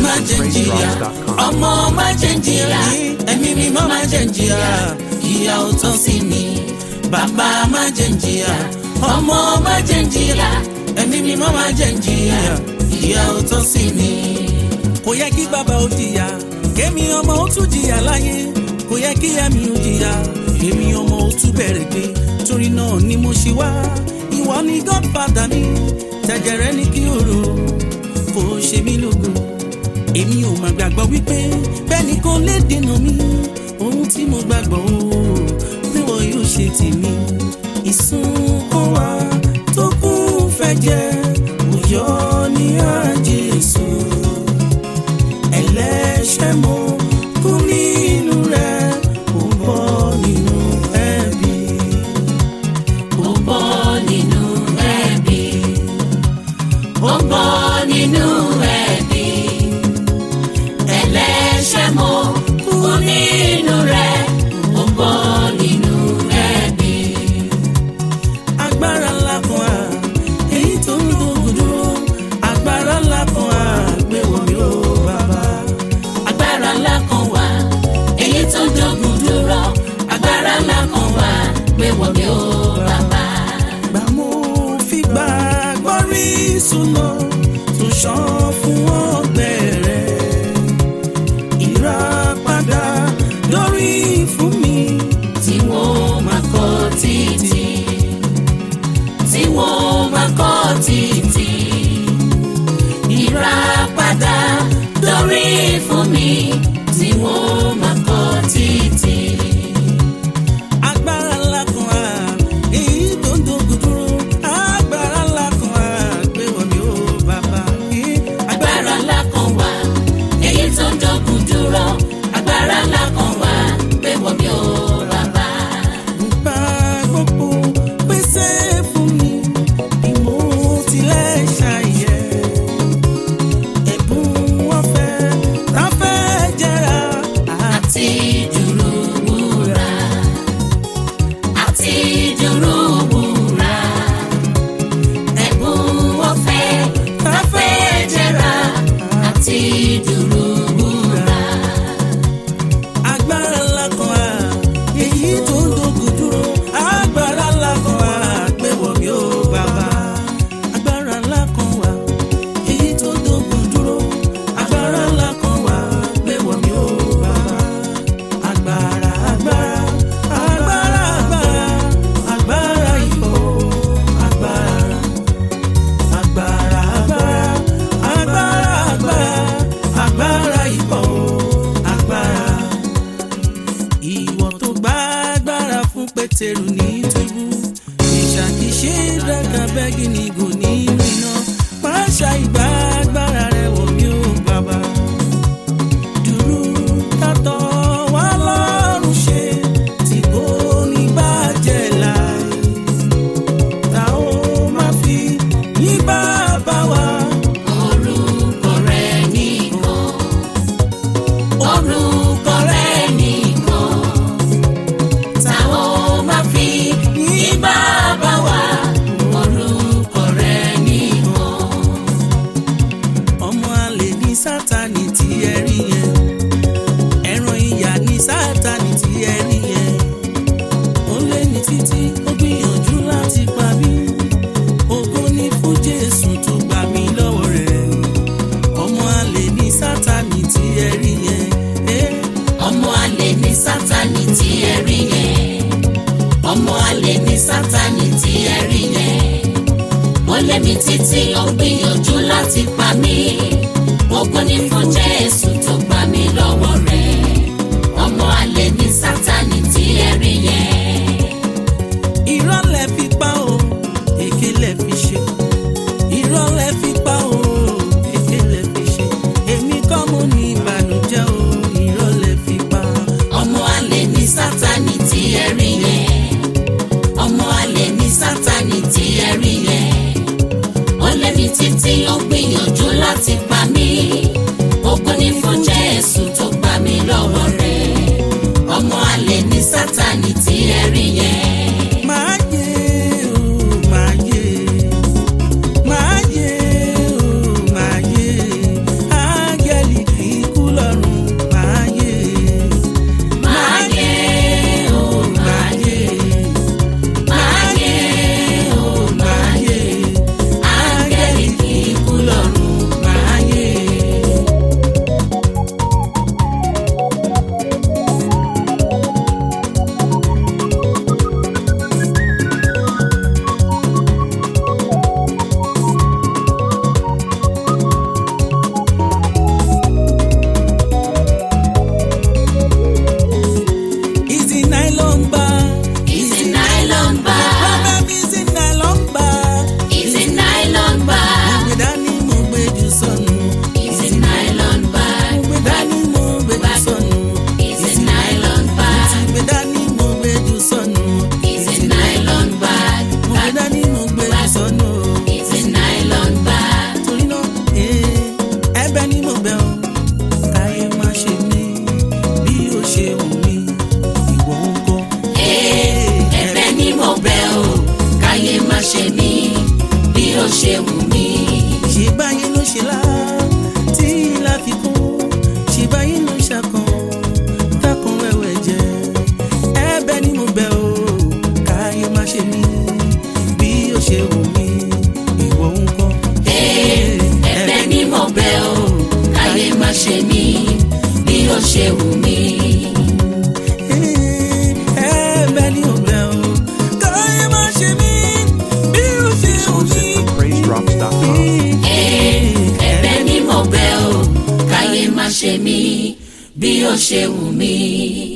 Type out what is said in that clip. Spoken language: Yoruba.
má jẹ́ ń jìyà ọmọ má jẹ́ ń jìyà ẹ̀mí mímọ́ má jẹ́ ń jìyà ìyà ò tán sí mi bàbá má jẹ́ ń jìyà ọmọ má jẹ́ ń jìyà ẹ̀mí mímọ́ má jẹ́ ń jìyà ìyà ò tán sí mi. kò yẹ kí bàbá ó jìyà kémi ọmọ ó tún jìyà láyé kò yẹ kí ẹ̀mí ó jìyà èmi ọmọ ó tún bẹ̀rẹ̀ gbé torí náà ni mo ṣe wá ìwọ ni godfather mi tẹ̀jẹ̀rẹ́ ní kí o rò kò ṣe mí lógo èmi ò mà gbàgbọ́ wípé bẹ́ẹ̀ni kò lè dènà mi ohun tí mo gbàgbọ́ o pé wọ́n yóò ṣe tèmi ìsun kó wa tó kún fẹ́ jẹ́ òyọ́ ní àjẹsù ẹlẹ́ṣẹ̀ mo kú nínú rẹ̀ ó bọ́ nínú ẹ̀bi. ó bọ́ nínú ẹ̀bi ó bọ́ nínú ẹ̀bi ẹlẹ́ṣẹ̀ mo kú nínú rẹ̀ ó bọ́ nínú ẹ̀bi. agbára ńlá kan á èyí tó ń gbógun dúró agbára ńlá kan á gbé wọ̀ mí ó bàbá. agbára ńlá kan wà èyí tó ń jogun dúró agbára ńlá kan wà gbé wọ̀ mí ó bàbá. gbà mo fi gbà gbọ́rí súná tó ṣàn fún ọgbẹ́ rẹ̀ ìràpadà lórí fún mi. tí wọ́n máa kọ́ títì tí wọ́n máa kọ́ títì ìràpadà lórí fún mi tí wọ́n máa kọ́ títì. agbára ńlá kan á èyí tó ń dogun dúró agbára ńlá kan á gbé wọ̀ mí ó bàbá. agbára ńlá kan wà èyí tó ń jogun dúró agbára ńlá kan wà pé wọ́n mi ò bàbá. Bá gbogbo pèsè fún mi, ìmọ̀ tilẹ̀ ṣàyẹ̀. Ẹ̀bùn ọ̀fẹ́ tá fẹ́ jẹ́ra. àti dúró wúrà àti dúró wúrà ẹ̀bùn ọ̀fẹ́ káfẹ́ jẹ́ra àti dúró wúrà. Agbára ńlá kan á, èyí tó ń dogun dúró. Agbára ńlá kan á, gbé wọ̀ mí ó bàbá. Agbára ńlá kan wà, èyí tó ń dogun dúró. Agbára ńlá kan wà, gbé wọ̀ mí ó bàbá. Agbára agbára agbára agbára agbára ìbò agbára agbára agbára agbára agbára agbára ìbò agbára. Ìwọ tó gbá agbára fún Pétérù ní túbú ìṣàkíṣe dàgbà bẹ́gì ní gò nínú iná pàṣẹ ìgbà agbára rẹ̀ wọ̀ mí ó bàbá dúró tátọ̀ wá lọ́rùn ṣe tí kò ní bàjẹ́ láì. Ta ó máa fi ní bàbá wa. orúkọ rẹ̀ nìkan orúkọ rẹ̀ nìkan táwọn máa fi ní bàbá wa orúkọ rẹ̀ nìkan. Ọmọ àlè ní Sátánì tí ẹ rí yẹn. Ẹran ìyà ní Sátánì tí ẹ rí yẹn. Ó lé ní títí ó gbìyànjú láti pa mí. Ògo ni fún Jésù tó gbà mí lọ́wọ́ rẹ̀. Ọmọ àlè ní Sátánì tí ẹ rí yẹn. Eh. ọmọ àlè ní sátani tí ẹ rí yẹn ọmọ àlè ní sátani tí ẹ rí yẹn ó lé mi títí ó gbìyànjú láti pa mí ògo ni fún jésù tó gbà mí lọ́wọ́ rẹ̀ ọmọ àlè ní sátani tí ẹ rí yẹn. irọ́ lẹ fi pa o èké lẹ fi ṣe irọ́ lẹ fi pa o èké lẹ fi ṣe èmi kọ́ mo ní ìbànújẹ́ o irọ́ lẹ fi pa. ọmọ àlè ní sátani tí ẹ rí yẹn ọmọ àlè ní sátani tí ẹ rí yẹn ó lé mi títí ó gbìyànjú láti pa mí ògo ṣe wù mí.